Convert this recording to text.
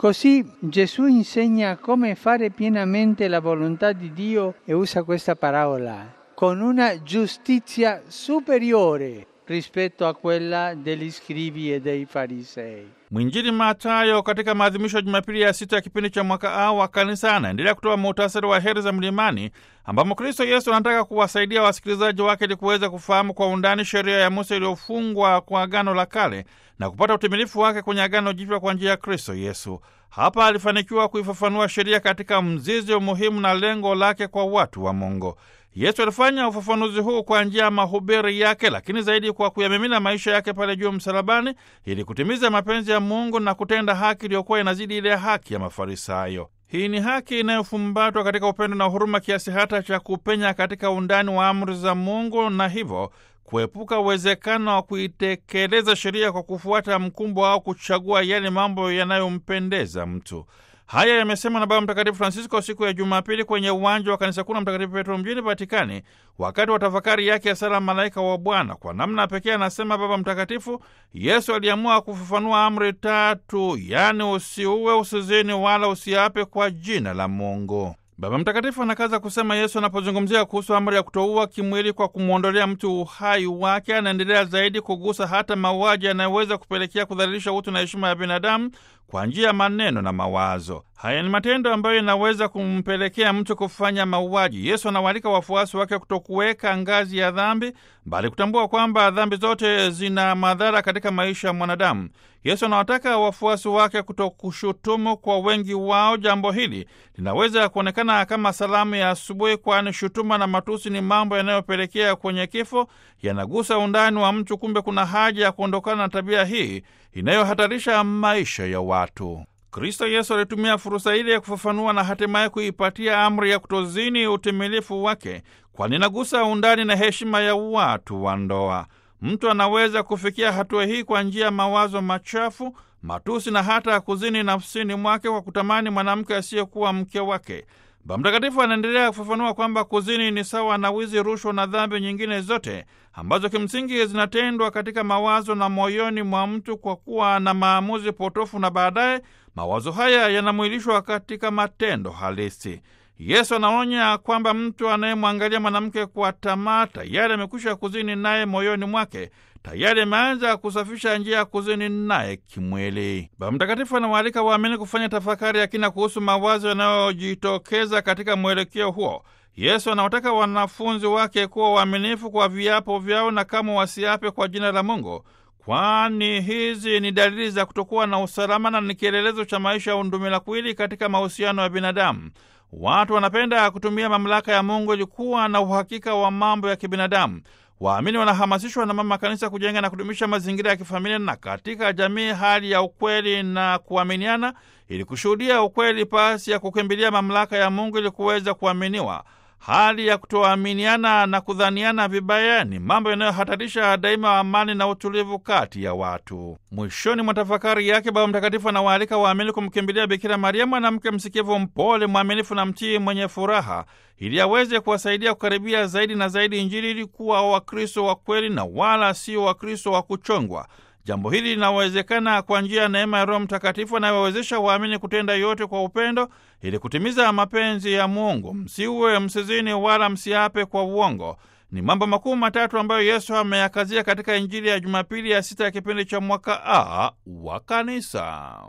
Così Gesù insegna come fare pienamente la volontà di Dio e usa questa parola con una giustizia superiore rispetto a quella degli scribi e dei farisei. Mwinjili Matayo katika maadhimisho ya Jumapili ya sita ya kipindi cha mwaka A wa kanisa anaendelea kutoa muhtasari wa heri za mlimani, ambamo Kristo Yesu anataka kuwasaidia wasikilizaji wake ili kuweza kufahamu kwa undani sheria ya Musa iliyofungwa kwa Agano la Kale na kupata utimilifu wake kwenye Agano Jipya kwa njia ya Kristo Yesu. Hapa alifanikiwa kuifafanua sheria katika mzizi umuhimu na lengo lake kwa watu wa Mungu. Yesu alifanya ufafanuzi huu kwa njia ya mahubiri yake, lakini zaidi kwa kuyamimina maisha yake pale juu msalabani, ili kutimiza mapenzi ya Mungu na kutenda haki iliyokuwa inazidi ile haki ya Mafarisayo. Hii ni haki inayofumbatwa katika upendo na huruma kiasi hata cha kupenya katika undani wa amri za Mungu na hivyo kuepuka uwezekano wa kuitekeleza sheria kwa kufuata mkumbo au kuchagua yale mambo yanayompendeza mtu. Haya yamesemwa na Baba Mtakatifu Francisco siku ya Jumapili kwenye uwanja wa kanisa kuu la Mtakatifu Petro mjini Vatikani, wakati wa tafakari yake ya sala Malaika wa Bwana. Kwa namna pekee, anasema Baba Mtakatifu, Yesu aliamua kufafanua amri tatu, yaani usiue, usizini, wala usiape kwa jina la Mungu. Baba Mtakatifu anakaza kusema Yesu anapozungumzia kuhusu amri ya kutoua kimwili kwa kumwondolea mtu uhai wake, anaendelea zaidi kugusa hata mauaji yanayoweza kupelekea kudhalilisha utu na heshima ya binadamu kwa njia ya maneno na mawazo. Haya ni matendo ambayo yanaweza kumpelekea mtu kufanya mauaji. Yesu anawaalika wafuasi wake kutokuweka ngazi ya dhambi, bali kutambua kwamba dhambi zote zina madhara katika maisha ya mwanadamu. Yesu anawataka wafuasi wake kutokushutumu. Kwa wengi wao jambo hili linaweza kuonekana kama salamu ya asubuhi, kwani shutuma na matusi ni mambo yanayopelekea kwenye kifo, yanagusa undani wa mtu. Kumbe kuna haja ya kuondokana na tabia hii inayohatarisha maisha ya watu. Kristo Yesu alitumia fursa ile ya kufafanua na hatimaye kuipatia amri ya kutozini utimilifu wake, kwani inagusa undani na heshima ya watu wa ndoa. Mtu anaweza kufikia hatua hii kwa njia ya mawazo machafu, matusi na hata kuzini nafsini mwake kwa kutamani mwanamke asiyekuwa mke wake. Baba Mtakatifu anaendelea kufafanua kwamba kuzini ni sawa na wizi, rushwa na dhambi nyingine zote ambazo kimsingi zinatendwa katika mawazo na moyoni mwa mtu kwa kuwa na maamuzi potofu, na baadaye mawazo haya yanamwilishwa katika matendo halisi. Yesu anaonya kwamba mtu anayemwangalia mwanamke kwa tamaa tayari amekwisha kuzini naye moyoni mwake, tayari ameanza kusafisha njia ya kuzini naye kimwili. Baba Mtakatifu anawaalika waamini kufanya tafakari ya kina kuhusu mawazo yanayojitokeza katika mwelekeo huo. Yesu anawataka wanafunzi wake kuwa waaminifu kwa viapo vyao na kama wasiape kwa jina la Mungu, kwani hizi ni dalili za kutokuwa na usalama na ni kielelezo cha maisha ya undumila-kwili katika mahusiano ya binadamu. Watu wanapenda kutumia mamlaka ya Mungu ili kuwa na uhakika wa mambo ya kibinadamu. Waamini wanahamasishwa na Mama Kanisa kujenga na kudumisha mazingira ya kifamilia na katika jamii hali ya ukweli na kuaminiana, ili kushuhudia ukweli pasi ya kukimbilia mamlaka ya Mungu ili kuweza kuaminiwa. Hali ya kutoaminiana na kudhaniana vibaya ni mambo yanayohatarisha daima amani na utulivu kati ya watu. Mwishoni mwa tafakari yake, Baba Mtakatifu anawaalika waamini kumkimbilia Bikira Maria, mwanamke msikivu, mpole, mwaminifu na mtii, mwenye furaha, ili aweze kuwasaidia kukaribia zaidi na zaidi Injili, ili kuwa Wakristo wa kweli na wala sio Wakristo wa kuchongwa. Jambo hili linawezekana kwa njia ya neema ya Roho Mtakatifu anayewawezesha waamini kutenda yote kwa upendo ili kutimiza mapenzi ya Mungu. Msiue, msizini, wala msiape kwa uongo. Ni mambo makuu matatu ambayo Yesu ameyakazia katika Injili ya Jumapili ya sita ya kipindi cha mwaka A wa Kanisa.